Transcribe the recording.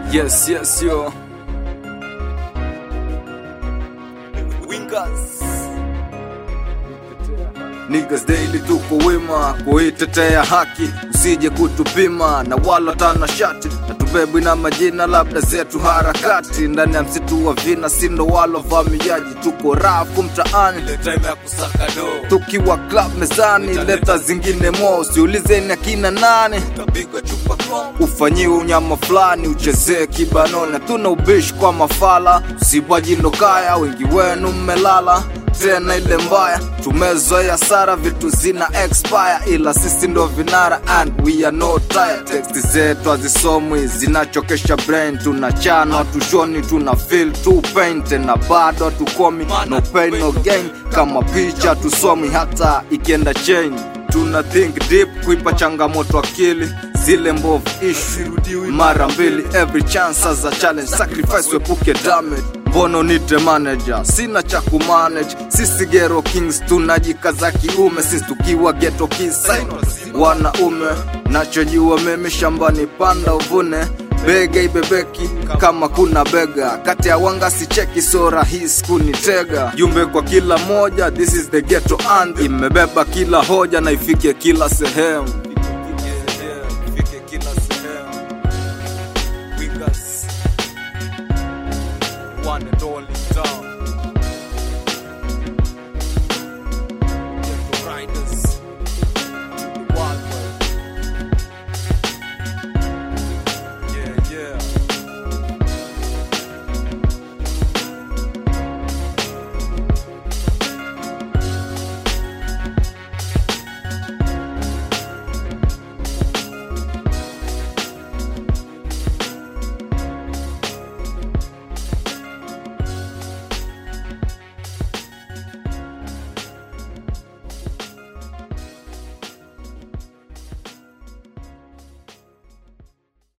Yes, yes, yo. Wingers. Niggas daily tuko wima kuitetea haki, usije kutupima na wala tana shati na tubebi na majina labda zetu harakati ndani ya msitu wa vina, sindo walo vamiaji, tuko rafu mtaani Ile time ya kusaka do. tukiwa club mezani, leta zingine mo, usiulizeni akina nani Utapigwa chupa kwa. ufanyiwe unyama fulani uchezee kibanoni. Hatuna ubishi kwa mafala, usibwaji ndo kaya, wengi wenu mmelala tena ile mbaya. Tumezoea sara, vitu zina expire, ila sisi ndo vinara and we are not tired. Teksti zetu hazisomwi, zinachokesha brain, tunachana tushoni, tuna feel tu pain, tena bado hatukomi, no pain no gain, kama picha tusomi, hata ikienda chain tuna think deep kuipa changamoto akili zile mbovu ishu mara mbili every chance as a challenge sacrifice wepuke damage mbono nite manager sina cha kumanage sisi gero kings tunajikaza kiume sisi tukiwa geto kisain wanaume nachojua mimi shambani panda uvune bega ibebeki kama kuna bega kati ya wanga sicheki so rahisi kunitega jumbe kwa kila moja this is the ghetto anthem imebeba kila hoja na ifike kila sehemu